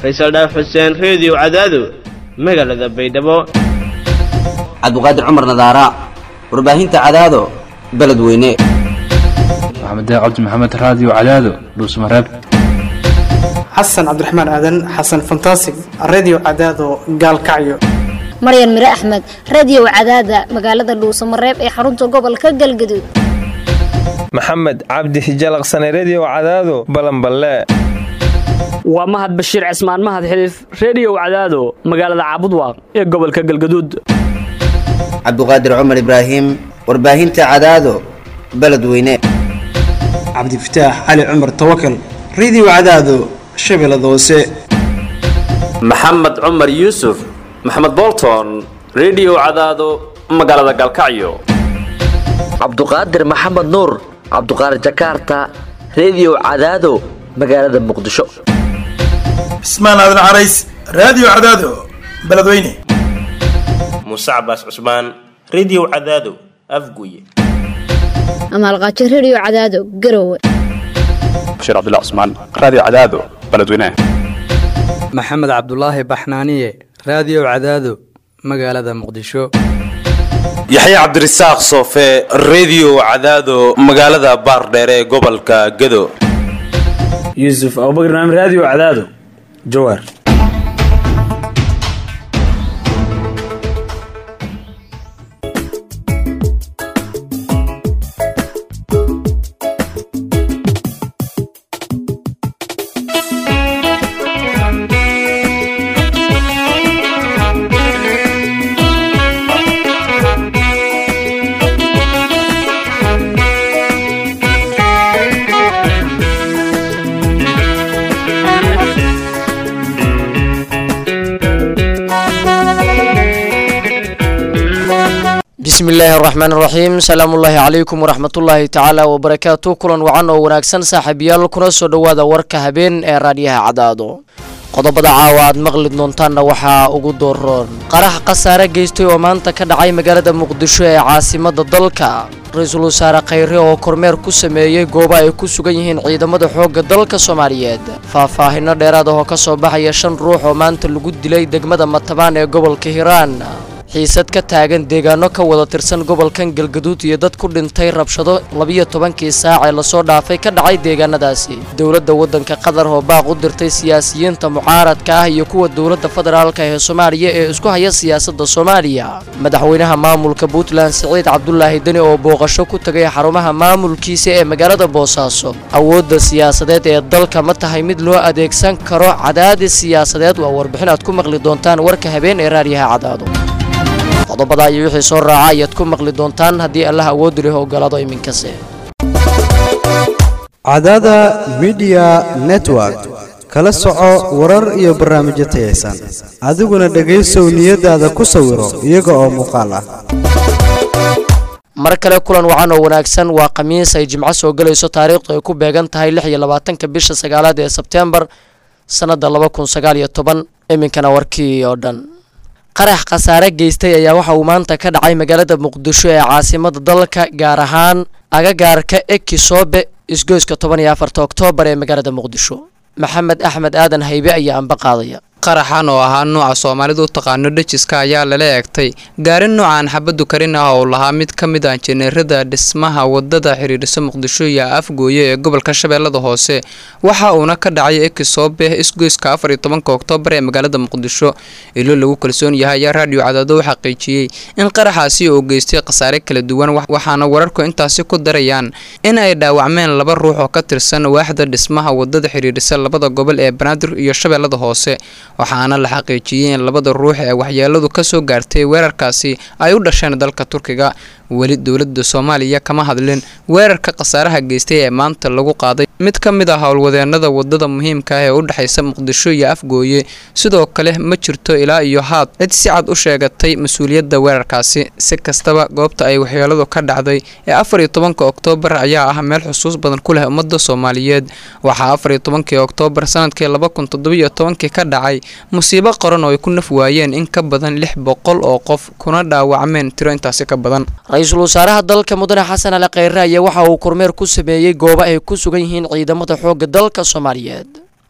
faysal dhaaf xuseen reediyo cadaado magaalada baydhabo cabdiqaadir cumar nadaara warbaahinta cadaado beledweyne maxamed cabdi maxamed raadiyo cadaado dhuusmareeb xasan cabdiraxmaan aadan xasan fantasig redio cadaado gaalkacyo maryan mire axmed radio cadaada magaalada dhuusamareeb ee xarunta gobolka galgaduud maxamed cabdi hijalaqsane redio cadaado balanballe waa mahad bashiir cismaan mahad xiliif reediyow cadaado magaalada caabudwaaq ee gobolka galgaduud cabdiqaadir cumar ibraahim warbaahinta cadaado beledweyne cabdifataax cali cumar tawakal redio cadaado shabeellada hoose maxamed cumar yuusuf maxamed bolton redio cadaado magaalada galkacyo cabduqaadir maxamed nuur cabduqaadir jakaarta redio cadaado magaalada muqdisho cismaan aadan carays raadiyo cadaado beledweyne muuse cabaas cusmaan redio cadaado afguye amaalqaajo redio cadaado garowe bashiir cabdilla cusmaan raadiyo cadaado beledweyne maxamed cabdulaahi baxnaaniye raadiyo cadaado magaalada muqdisho yaxya cabdirasaaq soofe redio cadaado magaalada baardheere ee gobolka gado yuusuf abubakr naam raadiyo cadaado jawaar bismi illaahi araxmaan iraxiim salaamullaahi calaykum waraxmatullaahi tacaala wabarakaatu kulan wacan oo wanaagsan saaxiibayaal kuna soo dhowaada warka habeen ee raadyaha cadaado qodobada caawa aad maqli doontaanna waxaa ugu dooroon qarax khasaare geystay oo maanta ka dhacay magaalada muqdisho ee caasimada dalka ra-iisul wasaare khayre oo kormeer ku sameeyey goobo ay ku sugan yihiin ciidamada xoogga dalka soomaaliyeed faahfaahino dheeraad ah oo ka soo baxaya shan ruux oo maanta lagu dilay degmada matabaan ee gobolka hiiraan xiisad ka taagan deegaano ka wada tirsan gobolkan galgaduud iyo dad ku dhintay rabshado labiyo tobankii saac ee lasoo dhaafay ka dhacay deegaanadaasi dowladda waddanka qatar oo baaq u dirtay siyaasiyiinta mucaaradka ah iyo kuwa dowladda federaalka ee soomaaliya ee isku haya siyaasadda soomaaliya madaxweynaha maamulka puntland siciid cabdulaahi deni oo booqasho ku tagay xarumaha maamulkiisa ee magaalada boosaaso awoodda siyaasadeed ee dalka ma tahay mid loo adeegsan karo cadaadis siyaasadeed waa warbixin aad ku maqli doontaan warka habeen ee raadyaha cadaado qodobada iyo wixii soo raaca ayaad ku maqli doontaan haddii allah awoodi leh ogolaado iminkase cadaada midiya network kala soco warar iyo barnaamijyo tayaysan adiguna dhegaysow niyadaada ku sawiro iyaga oo muuqaal ah mar kale kulan wacan oo wanaagsan waa khamiis ay jimco soo gelayso taariikhdu ay ku beegan tahay lix iyo labaatanka bisha sagaalaad ee sebteembar sannadda laba kun sagaal iyo toban iminkana warkii oo dhan qarax khasaare geystay ayaa waxa uu maanta ka dhacay magaalada muqdisho ee caasimada dalka gaar ahaan agagaarka ekisoobe isgoyska toban iyo afarta oktoobar ee magaalada muqdisho maxamed axmed aadan haybe ayaa anba qaadaya qaraxan oo ahaa nuuca soomaalidu u taqaano dhejiska ayaa lala eegtay gaari nuucan xabaddu karin ah oo lahaa mid ka mid ah jeneerada dhismaha wadada xidhiidhisa muqdisho iyo afgooye ee gobolka shabeellada hoose waxa uuna ka dhacay ekisoobe isgoyska afar iyo tobanka oktoobar ee magaalada muqdisho ilo lagu kalsoon yahay ayaa raadiyo cadaado u xaqiijiyey in qaraxaasi uu geystay khasaare kala duwan waxaana wararku intaasi ku darayaan in ay dhaawacmeen laba ruux oo ka tirsan waaxda dhismaha wadada xidhiidhisa labada gobol ee banaadir iyo shabeellada hoose waxaana la xaqiijiyey in labada ruux ee waxyeeladu ka soo gaartay weerarkaasi ay u dhasheen dalka turkiga weli dowladda soomaaliya kama hadlin weerarka khasaaraha geystay ee maanta lagu qaaday mid ka mid ah howlwadeenada wadada muhiimka ah ee u dhexaysa muqdisho iyo afgooye sidoo kale ma jirto ilaa iyo haad cid si cad u sheegatay mas-uuliyadda weerarkaasi si kastaba goobta ay waxyeeladu ka dhacday ee afar iyo tobanka oktoobar ayaa ah meel xusuus badan ku leh ummadda soomaaliyeed waxaa afar iyo tobankii oktoobar sanadkii laba kun toddobiyo tobankii ka dhacay musiibo qoran oo ay ku naf waayeen in ka badan lix boqol oo qof kuna dhaawacmeen tiro intaasi ka badan ra-iisul wasaaraha dalka mudane xasan ali kheyre ayaa waxa uu kormeer ku sameeyey goobo ay ku sugan yihiin ciidamada xoogga dalka soomaaliyeed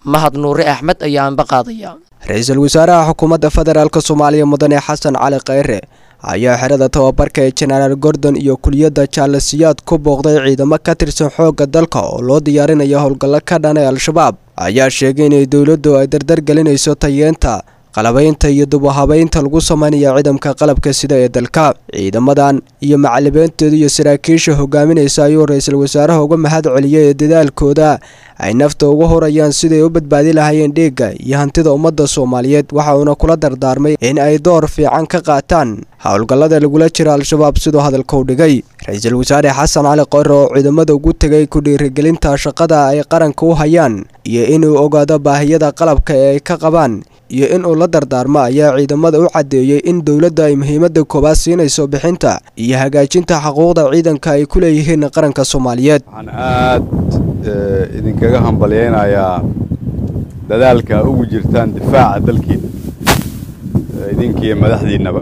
mahad nuure axmed ayaa anba qaadaya ra-iisul wasaaraha xukuumadda federaalk soomaaliya mudane xasan cali kheyre ayaa xerada tababarka ee jenaraal gordon iyo kuliyadda jaalasiyaad ku booqday ciidamo ka tirsan xoogga dalka oo loo diyaarinayo howlgallo ka dhan ee al-shabaab ayaa sheegay inay dowladdu ay dardar gelinayso tayeenta qalabaynta iyo dubahabaynta lagu sameynaya ciidamka qalabka sida ee dalka ciidamadan iyo macalimiintooda iyo saraakiisha hogaaminaysa ayuu ra-iisul wasaaraha uga mahad celiyay ee dadaalkooda ay nafta uga horayaan siday u badbaadi lahaayeen dheegga iyo hantida ummadda soomaaliyeed waxa uuna kula dardaarmay in ay door fiican ka qaataan howlgallada lagula jira al-shabaab siduu hadalka u dhigay ra-iisul wasaare xasan cali qore oo ciidamada ugu tegay ku dhiirigelinta shaqada ay qaranka u hayaan iyo inuu ogaado baahiyada qalabka ee ay ka qabaan iyo in uu la dardaarmo ayaa ciidamada u caddeeyey in dowladda ay muhiimadda koowaad siinayso bixinta iyo hagaajinta xuquuqda ciidanka ay ku leeyihiin qaranka soomaaliyeed waxaan aad idinkaga hambalyaynayaa dadaalka ugu jirtaan difaaca dalkiina idinkiiyo madaxdiinnaba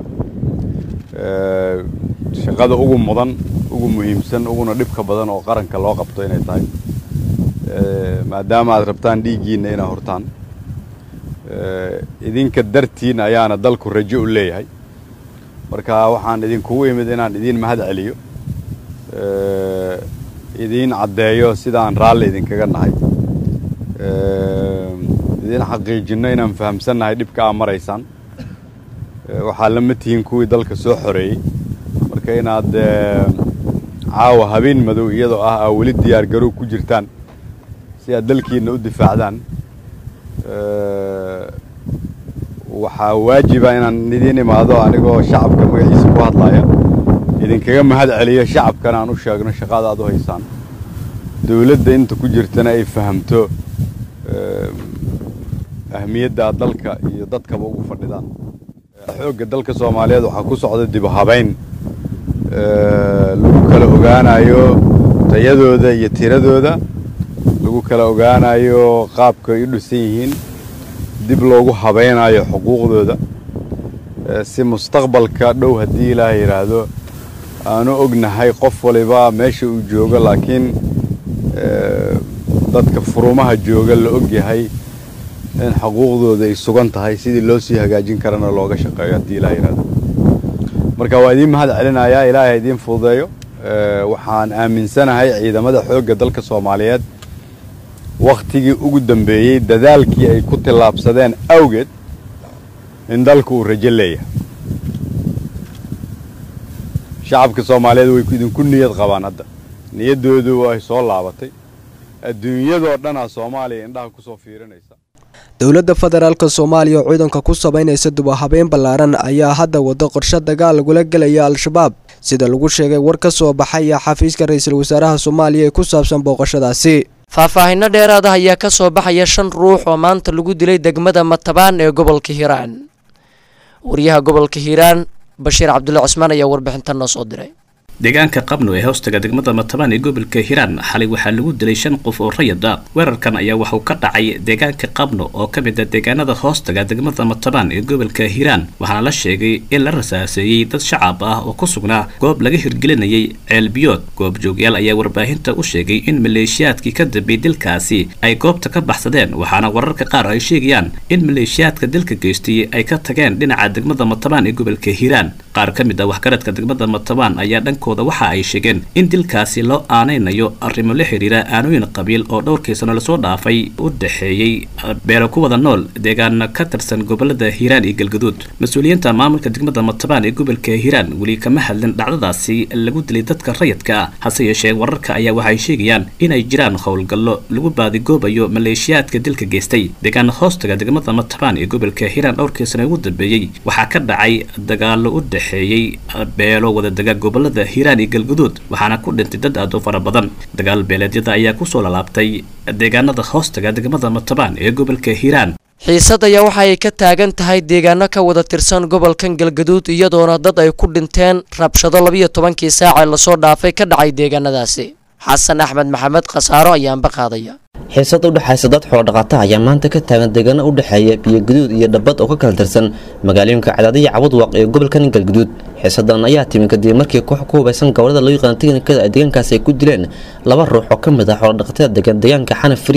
shaqada ugu mudan ugu muhiimsan uguna dhibka badan oo qaranka loo qabto inay tahay maadaama aad rabtaan dhiiggiinna inaad hortaan idinka dartiin ayaana dalku rajo u leeyahay marka waxaan idinkugu imid inaan idiin mahad celiyo idiin caddeeyo sidaan raalli idinkaga nahay idiin xaqiijinno inaan fahamsannahay dhibka aa maraysaan waxaa lama tihiin kuwii dalka soo xoreeyey marka inaad caawa habeen madow iyadoo ah aa weli diyaar garow ku jirtaan si aad dalkiinna u difaacdaan waxaa waajiba inaan idiin imaado anigoo shacabka magaciisa ku hadlaya idinkaga mahad celiyo shacabkana aan u sheegno shaqada aad u haysaan dowladda inta ku jirtana ay fahamto ahmiyadda aad dalka iyo dadkaba ugu fadhidaan xoogga dalka soomaaliyeed waxaa ku socda dib u habayn lagu kala ogaanayo tayadooda iyo tiradooda lagu kala ogaanayo qaabka ay u dhisan yihiin dib loogu habaynayo xuquuqdooda si mustaqbalka dhow haddii ilaaha yidhaahdo aanu ognahay qof waliba meesha uu joogo laakiin dadka furumaha jooga la ogyahay in xuquuqdooda ay sugan tahay sidii loo sii hagaajin karana looga shaqeeyo haddii ilaha yidhahdo marka waa idiin mahad celinayaa ilaahay idiin fududeeyo waxaan aaminsanahay ciidamada xoogga dalka soomaaliyeed wakhtigii ugu dambeeyey dadaalkii ay ku tillaabsadeen awgeed in dalku uu rajo leeyahay shacabka soomaaliyeed way idinku niyad qabaan hadda niyaddoodu way soo laabatay adduunyadoo dhanaa soomaaliya indhaha ku soo fiirinaysa dowladda federaalk soomaaliya oo ciidanka ku sabaynaysa dubahabeyn ballaaran ayaa hadda wado qorshe dagaal lagula gelaya al-shabaab sida lagu sheegay war ka soo baxaya xafiiska ra-iisul wasaaraha soomaaliya ee ku saabsan booqashadaasi faahfaahinno dheeraada ayaa ka soo baxaya shan ruux oo maanta lagu dilay degmada matabaan ee gobolka hiiraan wariyaha gobolka hiiraan bashiir cabdulle cusmaan ayaa warbixintan noo soo diray deegaanka qabno ee hoostaga degmada matabaan ee gobolka hiiraan xalay waxaa lagu dilay shan qof oo rayid ah weerarkan ayaa waxuu ka dhacay deegaanka qabno oo ka mid a deegaanada hoostaga degmada matabaan ee gobolka hiiraan waxaana la sheegay in la rasaaseeyey dad shacab ah oo ku sugnaa goob laga hirgelinayay ceelbiyood goobjoogyaal ayaa warbaahinta u sheegay in maleeshiyaadkii ka dambeeyey dilkaasi ay goobta ka baxsadeen waxaana wararka qaar ay sheegayaan in maleeshiyaadka dilka geystay ay ka tageen dhinaca degmada matabaan ee gobolka hiiraan qaar ka mid ah waxgaradka degmada matabaan ayaa dhankooda waxa ay sheegeen in dilkaasi loo aanaynayo arrimo la xiriira aanooyin qabiil oo dhowrkii sano lasoo dhaafay u dhexeeyey beelo ku wada nool deegaana ka tirsan gobolada hiiraan iyo galgaduud mas-uuliyiinta maamulka degmada matabaan ee gobolka hiiraan weli kama hadlin dhacdadaasi lagu dilay dadka rayidka ah hase yeeshee wararka ayaa waxay sheegayaan inay jiraan howlgallo lagu baadigoobayo maleeshiyaadka dilka geystay deegaana hoostaga degmada matabaan ee gobolka hiiraan dhowrkii sano ugu dambeeyey waxaa ka dhacay dagaalo u dhexeeyey beelo wadadega gobolada hiiraan iyo galguduud waxaana ku dhintay dad aad u fara badan dagaal beeleedyada ayaa kusoo lalaabtay deegaanada hoostaga degmada matabaan ee gobolka hiiraan xiisad ayaa waxa ay ka taagan tahay deegaano ka wada tirsan gobolkan galgaduud iyadoona dad ay ku dhinteen rabshado labiyo tobankii saac ee lasoo dhaafay ka dhacay deegaanadaasi xasan axmed maxamed khasaaro ayaanba qaadaya xiisad u dhexaysa dad xoolodhaqata ayaa maanta ka taagan deegaano u dhexeeya biyogaduud iyo dhabbad oo ka kala tirsan magaalooyinka cadaadiya cabadwaq ee gobolkan galgaduud xiisadan ayaa timi kadib markii koox ku hubaysan gobolada loo yaqaan teknikada ay deegaankaasi ay ku dileen laba ruux oo ka mid ah xoolodhaqatada degan deegaanka xanaf fariid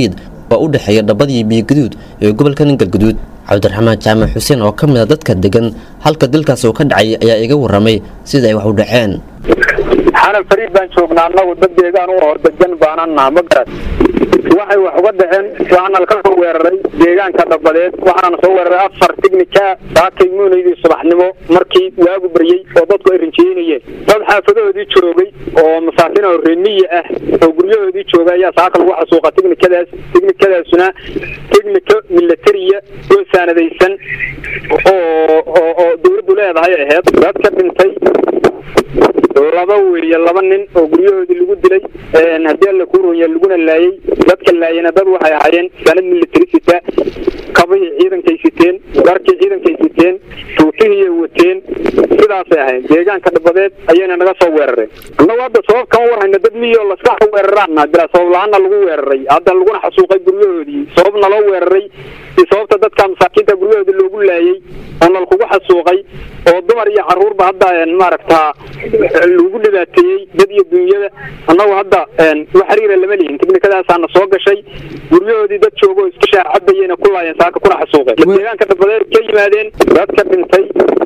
oo u dhexeeya dhabbad iyo biyogaduud ee gobolkan galgaduud cabdiraxmaan jaamac xuseen oo ka mid a dadka degan halka dilkaas uu ka dhacay ayaa iga warramay sida ay wax u dhaceen xanan fariid baan joognaa annagu dad deegaan u hor degan baanaan naha ma garat waxay wax uga dhaceen waxaana laka soo weeraray deegaanka dhabadeed waxaana soo weeraray afar tignika saakay muunaydii subaxnimo markii waagu baryey oo dadku ay rinjeynayeen dad xaafadahoodii joogay oo masaakiin oo reemiya ah oo guryahoodii jooga ayaa saaka lagu xasuuqa tignikadaas tignikadaasuna tignika milatariya oo saanadaysan oo oo oo dawladdu leedahay ahayd dadka dhintay laba weeye laba nin oo guryahoodii lagu dilay haddii alla kuu ronya laguna laayay dadka laayana dad waxay ahaayeen sanad military sita kabihii ciidankay siteen dharkii ciidankay siteen tuutihii wateen sidaasay ahayn deegaanka dhabadeed ayayna naga soo weerareen annagu hadda sabab kama warhayna dad miyoo laska weeraraana bilaa sabab la-aanna lagu weeraray hadda laguna xasuuqay guryahoodii sabab naloo weeraray si sababta dadka masaakiinta guryahoodii loogu laayay oo nalkugu xasuuqay oo dumar iyo caruurba hadda maaragtaa lagu dhibaateeyey dad iyo dunyada annagu hadda wax xiriira lama lihin tiknikadaasaana soo gashay guryahoodii dad jooga oo iska shaacabayena ku laayeen saaka kuna xasuuqeen deegaanka dhabadeed ka yimaadeen dadka dhintay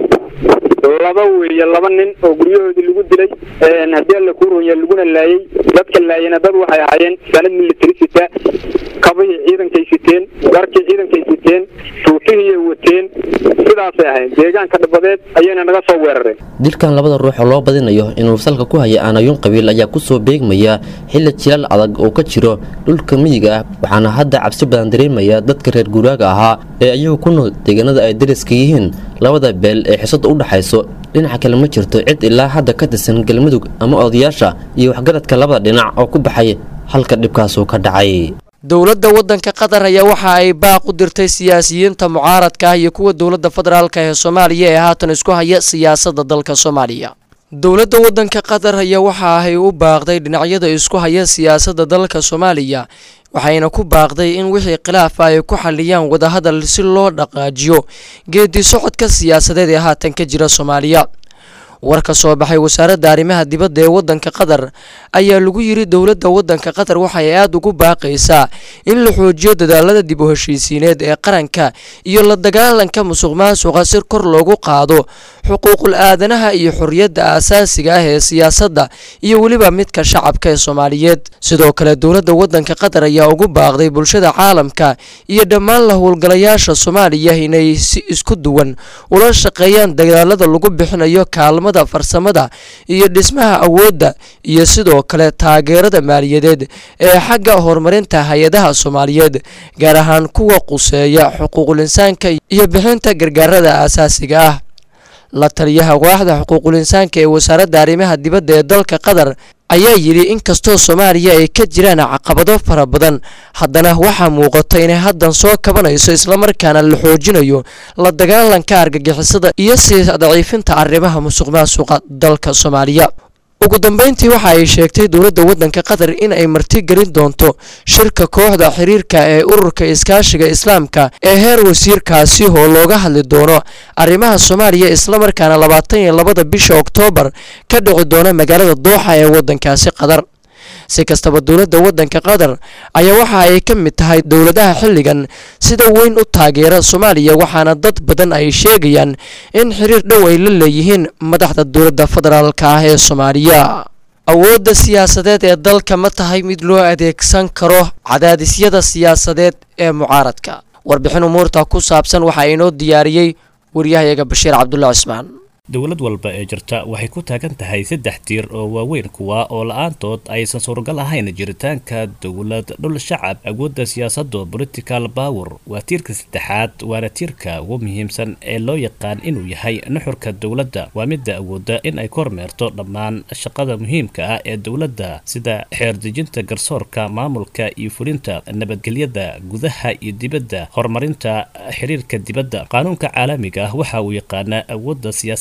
laba weeye laba nin oo guryahoodii lagu dilay haddii alla kuu ronya laguna laayay dadka laayana dad waxay ahaayeen sanad military sita kabihii ciidankay siteen dharkii ciidankay siteen tuutihii wateen sidaasay ahayn deegaanka dhabadeed ayayna naga soo weerareen dilkan labada ruux oo loo badinayo inuu salka ku haya aanayuun qabiil ayaa kusoo beegmaya xilli jilaal adag oo ka jiro dhulka miyiga ah waxaana hadda cabsi badan dareemaya dadka reer guuraaga ahaa ee ayagu ku nool deegaanada ay dariska yihiin labada beel ee xisada u dhaxayso dhinaca kale ma jirto cid ilaa hadda ka tirsan galmudug ama odayaasha iyo waxgaradka labada dhinac oo ku baxay halka dhibkaasuu ka dhacay dowladda waddanka qatar ayaa waxa ay baaq u dirtay siyaasiyiinta mucaaradka ah iyo kuwa dowladda federaalk ee soomaaliya ee haatan isku haya siyaasadda dalka soomaaliya dowladda waddanka qatar ayaa waxa ay u baaqday dhinacyada isku haya siyaasadda dalka soomaaliya waxayna ku baaqday in wixii khilaafa ay ku xaliyaan wadahadal si loo dhaqaajiyo geedi socodka siyaasadeed ee haatan ka jira soomaaliya war ka soo baxay wasaaradda arrimaha dibadda ee waddanka qatar ayaa lagu yiri dowladda waddanka qatar waxay aada ugu baaqaysaa in la xoojiyo dadaalada dib u heshiisiineed ee qaranka iyo la dagaalanka musuq maasuqa si kor loogu qaado xuquuqul aadanaha iyo xorriyadda aasaasiga ah ee siyaasadda iyo weliba midka shacabka ee soomaaliyeed sidoo kale dowladda waddanka qatar ayaa ugu baaqday bulshada caalamka iyo dhammaan la howlgalayaasha soomaaliya inay si isku duwan ula shaqeeyaan dagaalada lagu bixinayo kaalmada farsamada iyo dhismaha awoodda iyo sidoo kale taageerada maaliyadeed ee xagga horumarinta hay-adaha soomaaliyeed gaar ahaan kuwa quseeya xuquuqul insaanka iyo bixinta gargaarada aasaasiga ah la taliyaha waaxda xuquuqul insaanka ee wasaaradda arrimaha dibadda ee dalka qatar ayaa yidhi inkastoo soomaaliya ay ka jiraan caqabado fara badan haddana waxaa muuqata inay haddan soo kabanayso islamarkaana la xoojinayo la dagaalanka argagixisada iyo sii daciifinta arrimaha musuq maasuqa dalka soomaaliya ugu dambeyntii waxa ay sheegtay dowladda waddanka qatar in ay martigelin doonto shirka kooxda xiriirka ee ururka iskaashiga islaamka ee heer wasiirkaasi oo looga hadli doono arrimaha soomaaliya islamarkaana labaatan iyo labada bisha oktoobar ka dhici doona magaalada dooxa ee waddankaasi qatar si kastaba dowladda waddanka qatar ayaa waxa ay ka mid tahay dowladaha xilligan sida weyn u taageera soomaaliya waxaana dad badan ay sheegayaan in xiriir dhow ay la leeyihiin madaxda dowladda federaalka ah ee soomaaliya awoodda siyaasadeed ee dalka ma tahay mid loo adeegsan karo cadaadisyada siyaasadeed ee mucaaradka warbixin umuurta ku saabsan waxaa inoo diyaariyey waryahayaga bashiir cabdulla cismaan dowlad walba ee jirta waxay ku taagan tahay saddex tiir oo waaweyn kuwa oo la-aantood aysan suuragal ahayn jiritaanka dowlad dhul shacab awoodda siyaasadda political power waa tiirka saddexaad waana tiirka ugu muhiimsan ee loo yaqaan inuu yahay nuxurka dowladda waa midda awoodda in ay kormeerto dhammaan shaqada muhiimka ah ee dowladda sida xeerdejinta garsoorka maamulka iyo fulinta nabadgelyada gudaha iyo dibadda horumarinta xiriirka dibadda qaanuunka caalamiga ah waxa uu yaqaanaa awoodda siyaasada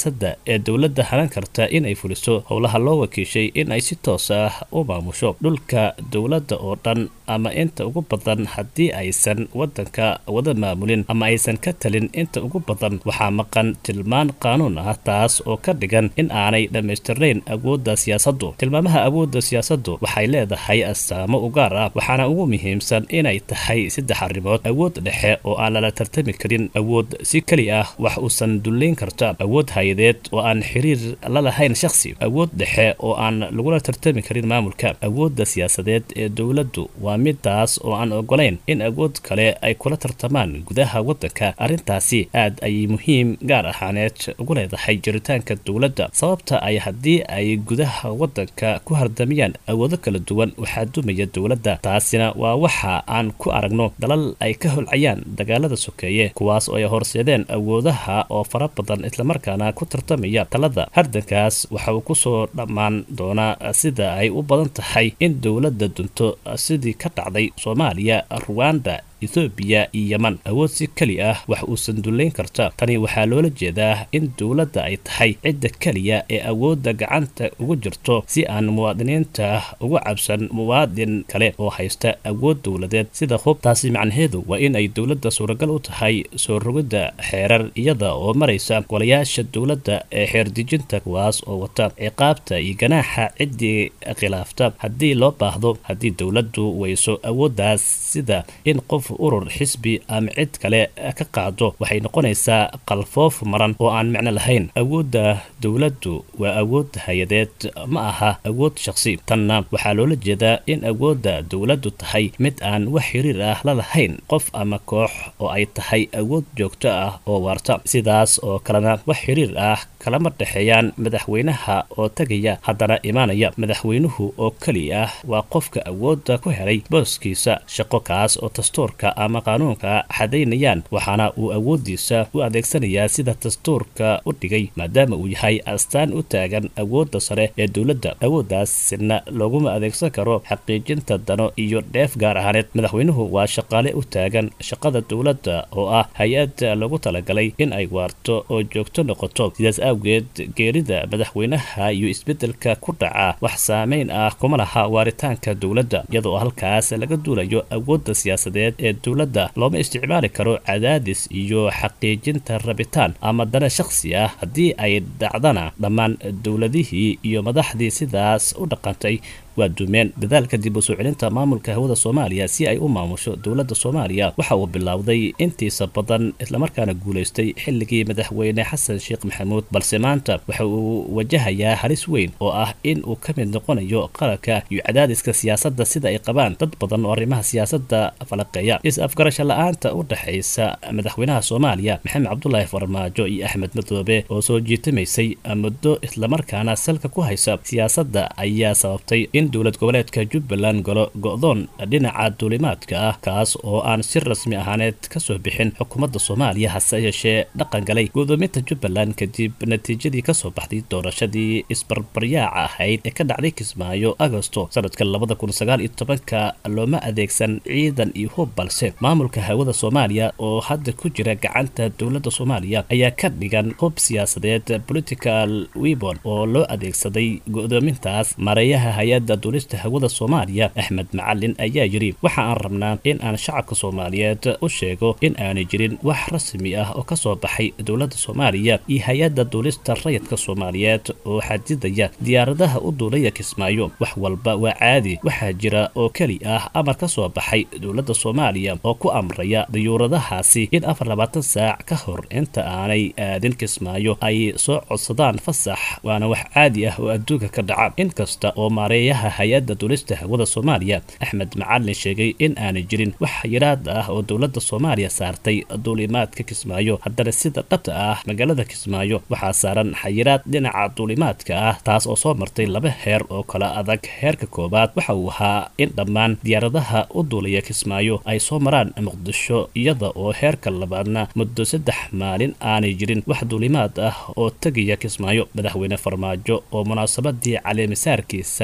siyaasadda ee dowladda hanan karta in ay fuliso howlaha loo wakiishay in ay si toos ah u maamusho dhulka dowladda oo dhan ama inta ugu badan haddii aysan waddanka wada maamulin ama aysan ka talin inta ugu badan waxaa maqan tilmaan qaanuun ah taas oo ka dhigan in aanay dhammaystirnayn awoodda siyaasaddu tilmaamaha awoodda siyaasaddu waxay leedahay astaamo u gaar ah waxaana ugu muhiimsan inay tahay saddex arrimood awood dhexe oo aan lala tartami karin awood si keli ah wax uusan dullayn karta awood hay-adeed oo aan xiriir la lahayn shakhsi awood dhexe oo aan lagula tartami karin maamulka awoodda siyaasadeed ee dowladdu waa midaas oo aan ogolayn in awood kale ay kula tartamaan gudaha waddanka arrintaasi aad ayay muhiim gaar ahaaneed ugu leedahay jiritaanka dowladda sababta ay haddii ay gudaha waddanka ku hardamayaan awoodo kala duwan waxaa dumaya dowladda taasina waa waxa aan ku aragno dalal ay ka holcayaan dagaalada sokeeye kuwaas oo ay horseedeen awoodaha oo fara badan islamarkaana ku tartamaya talada hardankaas waxa uu kusoo dhammaan doonaa sida ay u badan tahay in dowladda dunto sidii ka dhacday soomaaliya ruwanda ethoobiya iyo yeman awood si keli ah wax uusan dullayn karta tani waxaa loola jeedaa in dowladda ay tahay cidda keliya ee awoodda gacanta ugu jirto si aan muwaadiniinta uga cabsan muwaadin kale oo haysta awood dowladeed sida hubtaasi macnaheedu waa in ay dowladda suuragal u tahay soo rogidda xeerar iyada oo maraysa golayaasha dowladda ee xeerdejinta kuwaas oo wata ciqaabta iyo ganaaxa ciddii khilaafta haddii loo baahdo haddii dowladdu weyso awooddaas sida in qof urur xisbi ama cid kale ka qaado waxay noqonaysaa qalfoof maran oo aan micno lahayn awoodda dowladdu waa awood hay-adeed ma aha awood shakhsi tanna waxaa loola jeedaa in awoodda dowladdu tahay mid aan wax xiriir ah la lahayn qof ama koox oo ay tahay awood joogto ah oo waarta sidaas oo kalena wax xiriir ah kalama dhexeeyaan madaxweynaha oo tegaya haddana imaanaya madaxweynuhu oo keli ah waa qofka awoodda ku helay booskiisa shaqo kaas oo dastuurka ama qaanuunka xadaynayaan waxaana uu awooddiisa u adeegsanayaa sida dastuurka u dhigay maadaama uu yahay astaan u taagan awoodda sare ee dowladda awooddaasina looguma adeegsan karo xaqiijinta dano iyo dheef gaar ahaaneed madaxweynuhu waa shaqaale u taagan shaqada dowladda oo ah hay-ad lagu talagalay in ay waarto oo joogto noqoto sidaas awgeed geerida madaxweynaha iyo isbeddelka ku dhaca wax saameyn ah kuma laha waaritaanka dowladda iyadoo halkaas laga duulayo awoodda siyaasadeed ee dowladda looma isticmaali karo cadaadis iyo xaqiijinta rabitaan ama dana shakhsi ah haddii ay dhacdana dhammaan dowladihii iyo madaxdii sidaas u dhaqantay waa dumeen dadaalka dib u soo celinta maamulka hawada soomaaliya si ay u maamusho dowladda soomaaliya waxa uu bilowday intiisa badan islamarkaana guulaystay xilligii madaxweyne xasan sheekh maxamuud balse maanta waxa uu wajahayaa halis weyn oo ah in uu ka mid noqonayo qaranka iyo cadaadiska siyaasadda sida ay qabaan dad badan oo arrimaha siyaasadda falaqeeya is-afgarasho la-aanta u dhexaysa madaxweynaha soomaaliya maxamed cabdulaahi farmaajo iyo axmed madoobe oo soo jiitamaysay muddo islamarkaana salka ku haysa siyaasadda ayaa sababtay in dowlad goboleedka jubbaland galo go-doon dhinaca duulimaadka ah kaas oo aan si rasmi ahaaneed kasoo bixin xukuumadda soomaaliya hase yeeshee dhaqan galay gudoominta jubbaland kadib natiijadii kasoo baxday doorashadii isbarbaryaaca ahayd ee ka dhacday kismaayo agosto sanadka labada kun sagaal iyo tobanka looma adeegsan ciidan iyo hub balse maamulka hawada soomaaliya oo hadda ku jira gacanta dowladda soomaaliya ayaa ka dhigan hub siyaasadeed political webon oo loo adeegsaday go-doomintaas mareeyaha hay-adda duulista hawada soomaaliya axmed macalin ayaa yidhi waxa aan rabnaa in aan shacabka soomaaliyeed u sheego in aanay jirin wax rasmi ah oo kasoo baxay dowladda soomaaliya iyo hay-adda duulista rayidka soomaaliyeed oo xadidaya diyaaradaha u duulaya kismaayo wax walba waa caadi waxaa jira oo keli ah amar ka soo baxay dowladda soomaaliya oo ku amraya dayuuradahaasi in afar labaatan saac ka hor inta aanay aadin kismaayo ay soo codsadaan fasax waana wax caadi ah oo adduunka ka dhaca inkasta oo maareeyaha hay-adda duulista hawada soomaaliya axmed macalin sheegay in aanay jirin wax yaraad ah oo dowladda soomaaliya saartay duulimaadka kismaayo haddana sida dhabta ah magaalada kismaayo waxaa saaran xayiraad dhinaca duulimaadka ah taas oo soo martay laba heer oo kala adag heerka koowaad waxa uu ahaa in dhammaan diyaaradaha u duulaya kismaayo ay soo maraan muqdisho iyada oo heerka labaadna muddo saddex maalin aanay jirin wax duulimaad ah oo tegaya kismaayo madaxweyne farmaajo oo munaasabadii caleemisaarkiisa ka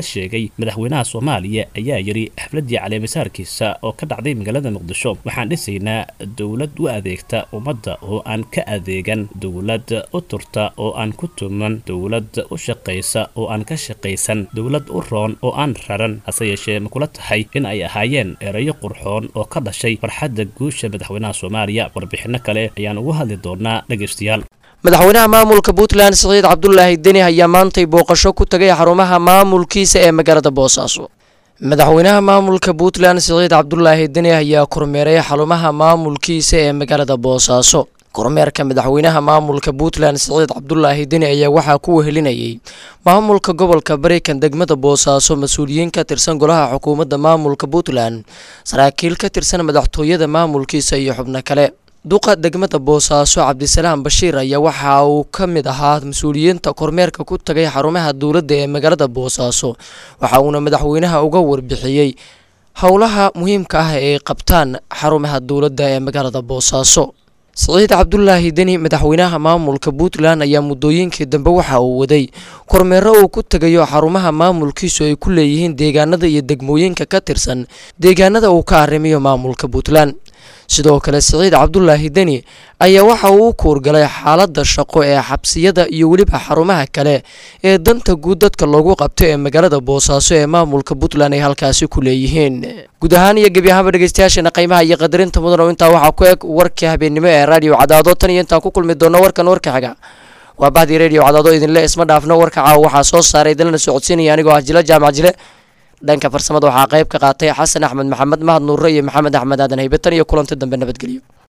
sheegay madaxweynaha soomaaliya ayaa yidhi xafladii caleemisaarkiisa oo ka dhacday magaalada muqdisho waxaan dhisaynaa dowlad u adeegta ummadda oo aan ka adeegan dowlad u turta oo aan ku tuman dowlad u shaqaysa oo aan ka shaqaysan dowlad u roon oo aan raran hase yeeshee ma kula tahay in ay ahaayeen erayo qurxoon oo ka dhashay farxadda guusha madaxweynaha soomaaliya warbixinno kale ayaan ugu hadli doonaa dhegaystayaal madaxweynaha maamulka puntland siciid cabdulaahi deni ayaa maantay booqasho ku tagay xarumaha maamulkiisa ee magaalada boosaaso madaxweynaha maamulka puntland siciid cabdulaahi deni ayaa kormeeray xarumaha maamulkiisa ee magaalada boosaaso kormeerka madaxweynaha maamulka puntland siciid cabdulaahi deni ayaa waxaa ku wehelinayay maamulka gobolka barikan degmada boosaaso mas-uuliyiin ka tirsan golaha xukuumadda maamulka puntland saraakiil ka tirsan madaxtooyada maamulkiisa iyo xubno kale duqa degmada boosaaso cabdisalaam bashiir ayaa waxa uu ka mid ahaa mas-uuliyiinta kormeerka ku tagay xarumaha dowladda ee magaalada boosaaso waxa uuna madaxweynaha uga warbixiyey howlaha muhiimka ah ee qabtaan xarumaha dowladda ee magaalada boosaaso siciid cabdulaahi deni madaxweynaha maamulka puntland ayaa muddooyinkii dambe waxa uu waday kormeero uu ku tegayo xarumaha maamulkiisu ay ku leeyihiin deegaanada iyo degmooyinka ka tirsan deegaanada uu ka arrimayo maamulka puntland sidoo kale siciid cabdulaahi deni ayaa waxa uu u kuurgalay xaaladda shaqo ee xabsiyada iyo weliba xarumaha kale ee danta guud dadka loogu qabto ee magaalada boosaaso ee maamulka puntland ay halkaasi ku leeyihiin guud ahaan iyo gebi ahaanba dhegeystayaasheena qiimaha iyo qadarinta mudan oo intaa waxaa ku eg warkii habeennimo ee raadiyo cadaado tan iyo intaan ku kulmi doono warkan warka xiga waa bahdii radio cadaado idinle isma dhaafno warka caawa waxaa soo saaray idinlana socodsiinaya anigoo ah jila jaamac jile dhanka farsamada waxaa qayb ka qaatay xasan axmed maxamed mahad nuure iyo maxamed axmed aadan haybatan iyo kulanti dambe nabadgelyo